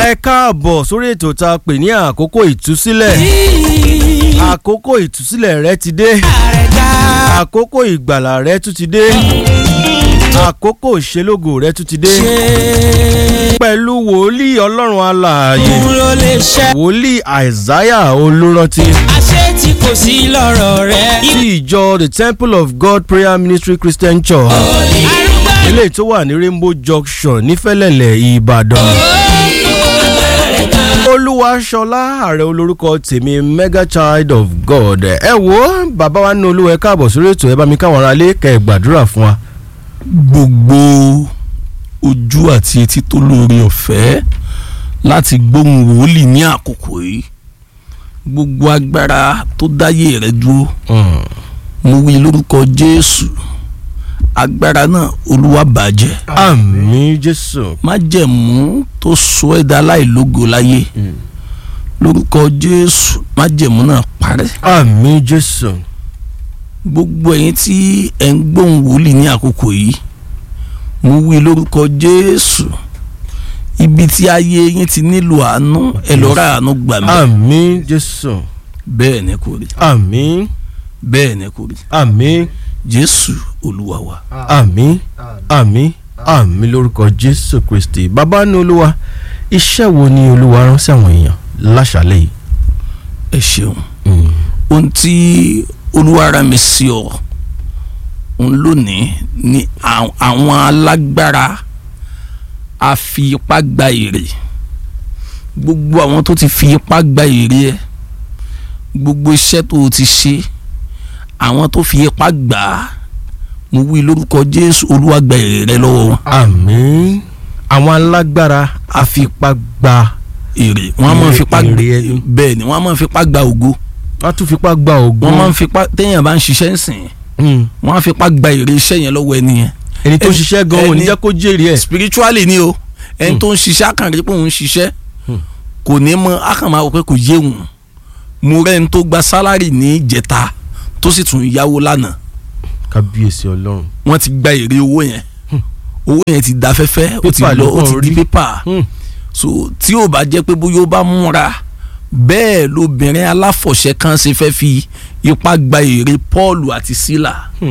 ẹ káàbọ̀ sórí ètò tá a pè ní àkókò ìtúsílẹ̀ àkókò ìtúsílẹ̀ rẹ ti dé àkókò ìgbàlà rẹ tún ti dé àkókò ìṣelógo rẹ tún ti dé pẹ̀lú wòlíì ọlọ́run alààyè ló lè ṣe. wòlíì àìsáyà olùrántí àṣé tí kò sí lọ́rọ̀ rẹ̀. ti ìjọ the temple of god prayer ministry christian church arúgbó eléyìí tó wà ní rainbow junction nífẹ̀lẹ̀lẹ̀ ìbàdàn olúwaṣọlá ààrẹ olórúkọ tèmi mega child of god ẹ wo bàbá wa ní olúwa ẹ káàbọ̀ sórí ètò ẹ bá mi káwọn ará lé kẹ́ ẹ gbàdúrà fún wa. gbogbo ojú àti etí tó lóore ọ̀fẹ́ láti gbóhùn wòlíì ní àkókò yìí gbogbo agbára tó dáyé rẹ dúró mo wí lórúkọ jésù agbára náà olúwa bàjẹ́ àmì jésù májẹ̀mú tó sọ ẹ́ dá láìlógo láyé lórúkọ jésù májẹ̀mú náà parẹ́ àmì jésù gbogbo ẹ̀yin tí ẹ̀ ń gbóhùn wòlíì ní àkókò yìí mo wí lórúkọ jésù ibi tí ayé yín ti nílò àánú ẹ lọ ra àánú gbà mí àmì jésù bẹ́ẹ̀ ni kò rí àmì bẹ́ẹ̀ ni kò rí àmì jésù olúwa wa àmì àmì àmì lórúkọ jésù kristi bàbá ní olúwa iṣẹ́ wo ni olúwa rán sí àwọn èèyàn láṣálẹ̀ yìí. ẹ ṣeun ohun tí olúwa rán mi sí ọ òun lónìí ni àwọn àwọn alágbára a fi ipá gba èrè gbogbo àwọn tó ti fi ipá gba èrè ẹ gbogbo iṣẹ́ tó o ti ṣe àwọn tó fi ipá gbà á mo wí lórúkọ jésù olúwa gba èrè rẹ lọ́wọ́ wọn àmì àwọn alágbára àfipágbá èrè wọn a máa fipá Èrè gba ẹni. bẹ́ẹ̀ ni wọn a máa fipá gba ògo wọ́n tún fipá gba ògùn. wọn máa ń fipá téèyàn bá ń ṣiṣẹ́ ń sìn wọn á fipá gba èrè iṣẹ́ yẹn lọ́wọ́ ẹni yẹn ẹni tó ẹni- ṣiṣẹ́ gan-an ò ní ẹni- jẹ́ kó jèrè ẹ̀. spiritually ni o ẹni tó ń ṣiṣẹ́ àkànrí pé òun ń ṣiṣẹ́ Hmm. kò ní mọ àkànmá wò pé kò yé òun mo rẹ́ ẹni tó gba sálárì ní ìjẹta tó sì tún yáwó lánàá kábíyèsí ọlọ́run. wọ́n ti gba èrè owó yẹn owó yẹn ti da fẹ́fẹ́ ó ti Pépà lọ ló ó kàn ti di rí. pépà Hmm. so tí ò bá jẹ́ pé bóyá ó bá múra bẹ́ẹ̀ lobìnrin aláfọ̀ṣẹ́ kan ṣe fẹ́ fi ipá gba èrè Paul àti Sílà Hmm.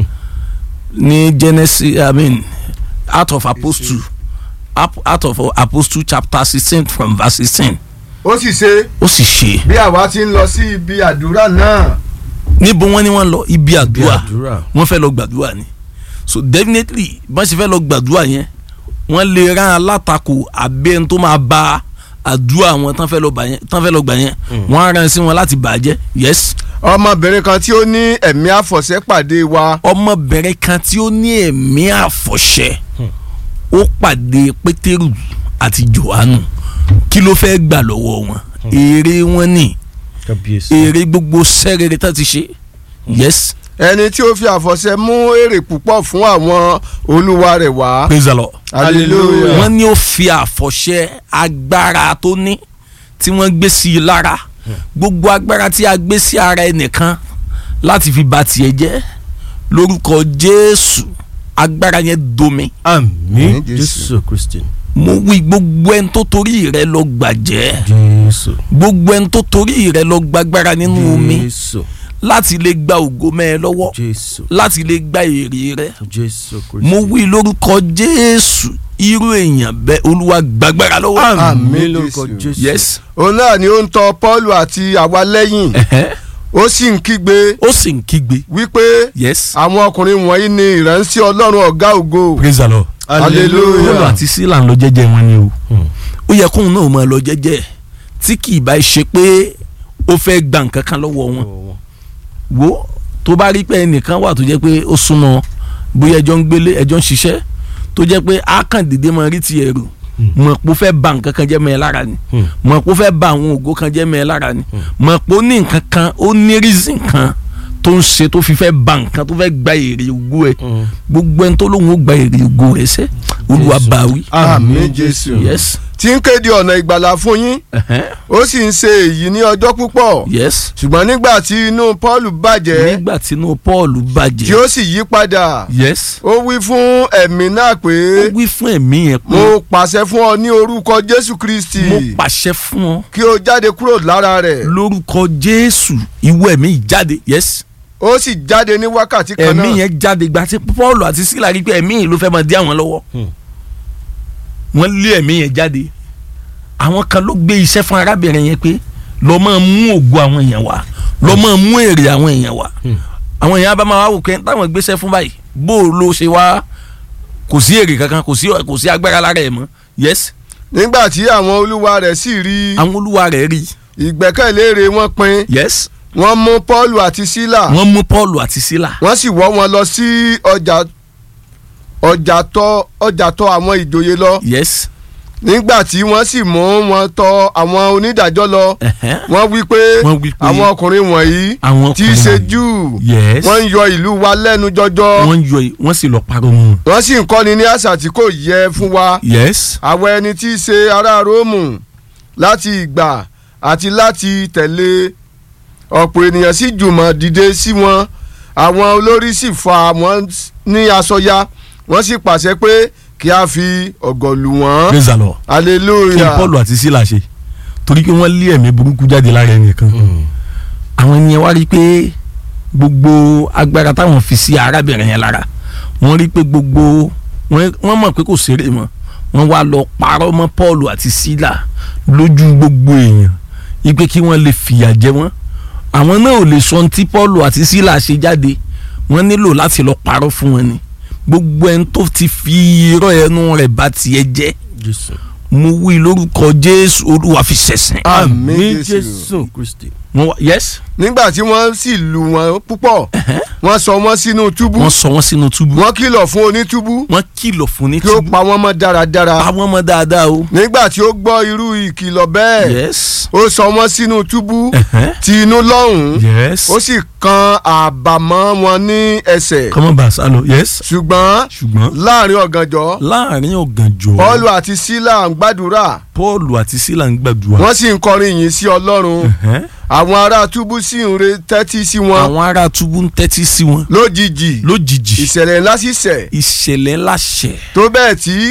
ní Genesis I mean Acts of Apostle Ap- Acts of Apostle chapter sixteen from verse sixteen ó sì ṣe ó sì ṣe bí àwa ti ń lọ sí ibi àdúrà náà níbo wọ́n ní wọ́n lọ ibi bí àdúrà àdúrà. wọ́n fẹ́ lọ gbàdúrà ni so definitely bọ́n ṣe fẹ́ lọ gbàdúrà yẹn wọ́n lè rán alátakò abẹ́ tó máa ba àdúrà wọn tán fẹ́ lọ bà yẹn tán fẹ́ lọ gbà yẹn wọ́n á rán sí wọn láti bàjẹ́ yes ọmọbìnrin kan tí ó ní ẹ̀mí àfọ̀ṣẹ́ pàdé wa ọmọbìnrin kan tí ó ní ẹ̀mí àfọ̀ṣẹ ó pàdé pétérù àti johannu kí ló fẹ́ gbà lọ́wọ́ wọn èrè wọn ni kábíyèsí. èrè gbogbo sẹ́rẹ̀rẹ̀ tá ti ṣe yes ẹni tí ó fi àfọ̀ṣẹ́ mú èrè púpọ̀ fún àwọn olúwa rẹ̀ wá praise the lord. hallelujah wọ́n ní ó fi àfọ̀ṣẹ agbára tó ní tí wọ́n gbé sí i lára gbogbo agbára tí a gbé sí ara ẹnìkan láti fi ba tiẹ̀ jẹ́ lórúkọ jésù agbára yẹn domi àmì Àmín, Jésù. jésù kristi. mo wí gbogbo ẹni tó torí rẹ lọ gbàjẹ́ jésù. gbogbo ẹni tó torí rẹ lọ gbàgbára nínú omi jésù. láti lè gba ògo mẹ́ ẹ lọ́wọ́ jésù. láti lè gba èrè rẹ jésù kristi. mo wí lórúkọ jésù irú èèyàn bẹ́ẹ̀ olúwa gbàgbára lọ́wọ́ àmì Àmín, lórúkọ Jésù. jésù. yes òun náà ni ó ń tọ Pọ́ọ̀lù àti àwa lẹ́yìn ẹ̀hẹ́. ó sì ń kígbe ó sì ń kígbe wípé yes àwọn ọkùnrin wọ̀nyí ni ìránṣẹ́ ọlọ́run ọ̀gá ògo praise the lord Hallelujah. Pọ́ọ̀lù àti sílà ń lọ jẹ́jẹ́ wọn ni o ó yẹ kóun náà máa lọ jẹ́jẹ́ tí kì í bá ṣe pé ó fẹ́ gba nǹkan kan lọ́wọ́ wọn wo tó bá rí pé ẹnìkan wà tó jẹ́ pé ó súnmọ́ bóyá ẹjọ́ ń gbélé ẹjọ́ ń ṣiṣẹ́ tó jẹ́ pé á kàn dédé máa rí ti ẹ̀rù mọ̀ pé ó fẹ́ ba nǹkan kan jẹ́ mọ́ ẹ lára ni mọ̀ pé ó fẹ́ ba àwọn ògo kan jẹ́ mọ́ ẹ lára ni mọ̀ pé ó ní nǹkan kan ó ní reason kan tó ń ṣe tó fi fẹ́ ba nǹkan tó fẹ́ gba èrè ògo ẹ̀ gbogbo ẹni tó lóun ó gba èrè ògo rẹ̀ sẹ́ olúwa bá wí àmín jésù yes tí ń kéde ọ̀nà ìgbàlà fún yín ẹ̀hẹ́n, ó sì ń ṣe èyí ní ọjọ́ púpọ̀ yes ṣùgbọ́n nígbà tí inú paul bàjẹ́ nígbà tí inú paul tí bàjẹ́ ó sì yí padà yes ó wí fún ẹ̀mí náà pé ó wí fún ẹ̀mí yẹn pé mo pàṣẹ fún ọ ní orúkọ jésù kristi mo pàṣẹ fún ọ kí o jáde kúrò lára rẹ̀ lórúkọ jésù ìwọ ẹ̀mí yìí jáde yes ó sì jáde ní wákàtí kan ẹ̀mí náà yẹn jáde gba tí paul àti sílà rí pé ẹ̀mí yìí ló fẹ́ máa dí àwọn lọ́wọ́ wọ́n lé ẹ̀mí yẹn jáde àwọn kan ló gbé iṣẹ́ fún arábìnrin yẹn pé lọ́ máa mú ògo àwọn èèyàn wá lọ́ máa mú èrè àwọn èèyàn wá àwọn èèyàn bá máa wá wò pé táwọn gbéṣẹ́ fún báyìí bó o ló ṣe wá kò sí èrè kankan kò sí kò sí agbára lára ẹ̀ mọ́ yes nígbà tí àwọn olúwa rẹ̀ sì rí àwọn olúwa rẹ̀ rí ìgbẹ́kẹ̀lé rẹ̀ wọ́n pin yes wọ́n mú paul àti sílà wọ́n mú paul àti sílà wọ́n sì wọ́ wọn lọ sí ọjà ọjà tọ̀ ọjà tọ̀ àwọn ìjòyè lọ yes nígbà tí wọ́n sì mú wọn tọ̀ àwọn onídàájọ́ lọ ẹ̀hẹ́n, wọ́n wí pé wọ́n wí pé àwọn ọkùnrin wọ̀nyí àwọn tí í ṣe ọkùnrin júù yes wọ́n ń yọ ìlú wa lẹ́nu jọjọ wọ́n yọ wọ́n sì lọ parọ́ mọ́ wọn. wọ́n sì ń kọ́ni ní àṣà tí kò yẹ fún wa yes àwọn ẹni tí í ṣe ará róòmù láti ìgbà àti láti tẹ̀lé ọ̀pọ̀ ènìyàn sì jùmọ̀ dìde sí wọn àwọn olórí sì fa wọn ní aṣọ ya wọ́n sì pàṣẹ pé kí a fi ọ̀gọ̀ lù wọ́n praise the lord kí hallelujah paul àti sílà ṣe torí pé wọ́n lé ẹ̀mí burúkú jáde lára ẹnì kan àwọn ènìyàn wá rí i pé gbogbo agbára táwọn fi sí arábìnrin yẹn lára wọ́n rí i pé gbogbo wọ́n wọ́n mọ̀ pé kò ṣeré mọ́ wọ́n wá lọ parọ́ mọ́ paul àti sílà lójú gbogbo èèyàn ipe kí wọ́n lè fìyà jẹ wọ́n àwọn náà ò lè sọ ohun tí paul àti sílà ṣe jáde wọ́n nílò láti lọ parọ́ fún wọn ni gbogbo ẹni tó ti fi irọ́ ẹnu rẹ̀ bá tiẹ̀ jẹ́ jésù. mo wí lórúkọ jésù olúwa fi ṣẹ̀sìn. àmín jésù kristi. wọ́n wá yes nígbà tí wọ́n sì lù wọ́n púpọ̀ wọ́n sọ wọ́n sínú túbú wọ́n sọ wọ́n sínú túbú wọ́n kìlọ̀ fún onítúbú wọ́n kìlọ̀ fún ní kí ó túbú pa wọ́n mọ́ dáradára pa wọ́n mọ́ dáadáa o. nígbà tí ó gbọ́ irú ìkìlọ̀ bẹ́ẹ̀ yes ó sọ wọ́n sínú túbú ẹ̀hẹ́n, ti inú lọ́hùn-ún yes ó sì kan àbàmọ́ wọn ní ẹsẹ̀ kọ́mọ́ bá a sá lọ yes ṣùgbọ́n ṣùgbọ́n láàrin ọ̀gànjọ́ láàrin ọ̀gànjọ́ Pọ́ọ̀lù àti sílà ń gbàdúrà paul àti sílà ń gbàdúrà wọ́n sì ń kọrin yìí sí ọlọ́run ẹ̀hẹ́n, àwọn ará túbú sì ń re tẹ́tí sí wọn àwọn ará túbú ń tẹ́tí sí wọn lójijì lójijì ìṣẹ̀lẹ̀ ńlá sì ṣẹ̀ ìṣẹ̀lẹ̀ ńlá ṣẹ̀ tó bẹ́ẹ̀ tí